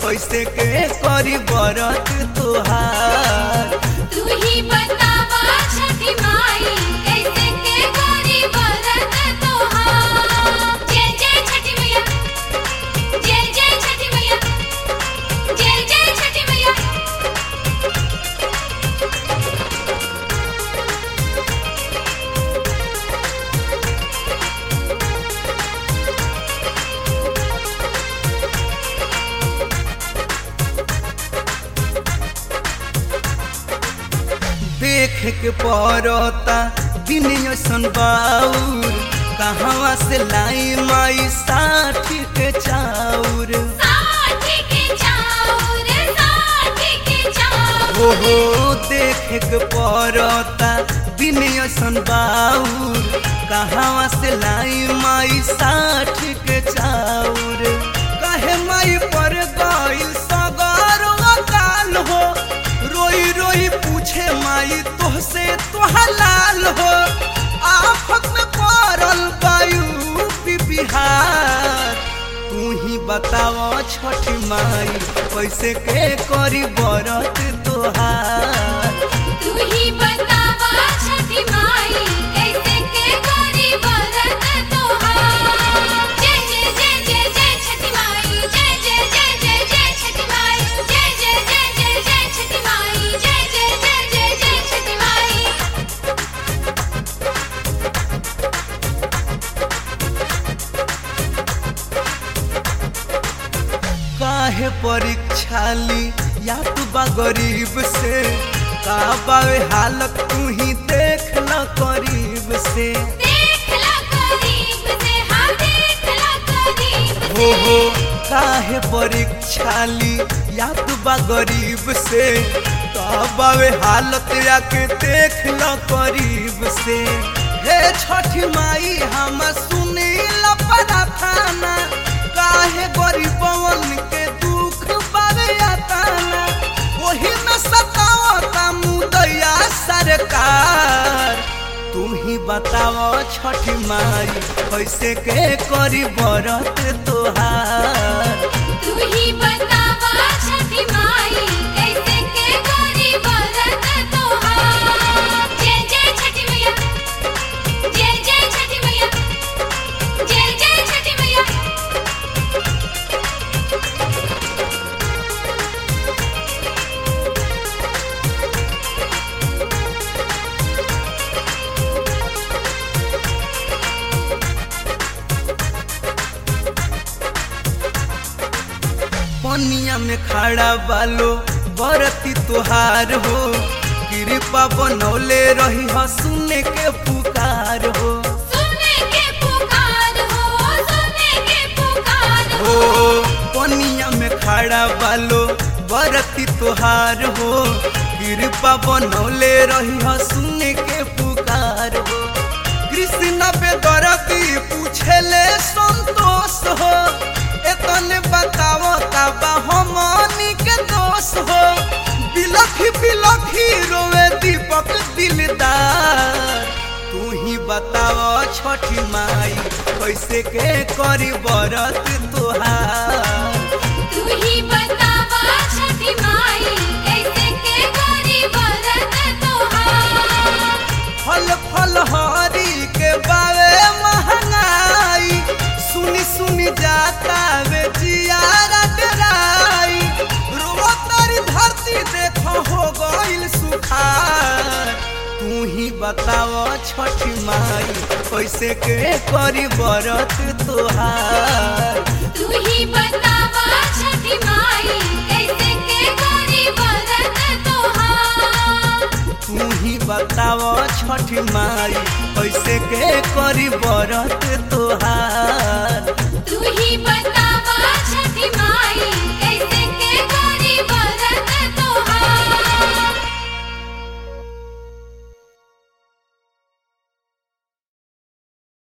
कैसे के करी बरत तोहार तू ही बतावा छठी माई कैसे के करी बरत तोहार जय जय छठी मैया जय जय छठी मैया जय जय छठी मैया देख के पड़ता दिन ऐसन बाउर कहवा से लाई माई साठी के चाउर साथी के चाउर साथी के चाउर हो हो देख के पड़ता दिन ऐसन बाउर कहवा से लाई माई साठी के चाउर कहे माई पर गइल सगर काल हो रोई रोई पूछे माई तोहसे तोहलाल हो आफत में पड़ल वायु बिहार तू ही बताओ छठ माई कैसे के करी बरत तोहार तू ही बतावा छठी माई कैसे के करी बरत तोहार जय जय जय जय जय छठी माई जय जय जय जय जय छठी माई जय जय जय जय जय छठी माई जय जय जय जय जय छठी माई काहे परीक्षा ली या तू बा गरीब से का बावे हालत तू ही देख ल करीब से देख ला करीब से हाँ देख ला करीब हो हो काहे परीक्षा ली या तू बा गरीब से का बावे हालत आके देख ल करीब से हे छठी माई हम सुनी ल प्रार्थना काहे गरीबवन के दुख बावे यातना ओही में सतावता मुदैया सरकार तू ही बताओ छठी माई कैसे के करी बरत तोहार तू ही बतावा छठी माई कैसे के करी बरत तोहार जय जय छठी मैया जय जय छठी मैया जय जय छठी मैया पनिया में खड़ा बालो बरती तोहार हो कृपा बनौले रही ह सुने के पुकार हो सुने के पुकार हो सुने के पुकार हो हो पनिया में खड़ा बालो बरती तोहार हो कृपा बनौले रही ह सुने के पुकार हो कृष्ण पे दरदी पूछेले संतोष हो एतने बताओ काबा हमनी के दोष हो बिलखी बिलखी रोवे दीपक दिलदार तू ही बताओ छठी माई कैसे के करी बरत तोहार तू ही बतावा छठी माई कैसे के करी बरत तोहार फल फल हरी के बावे महंगाई सुनी सुनी जाता वे जियारा डराई रोवतारी धरती देखो हो गइल सुखार तू ही बताओ छठी माई कैसे के करी बरत तोहार तू ही बतावा छठी माई कैसे के करी बरत तोहार तू ही बताओ छठी माई कैसे के करी बरत तोहार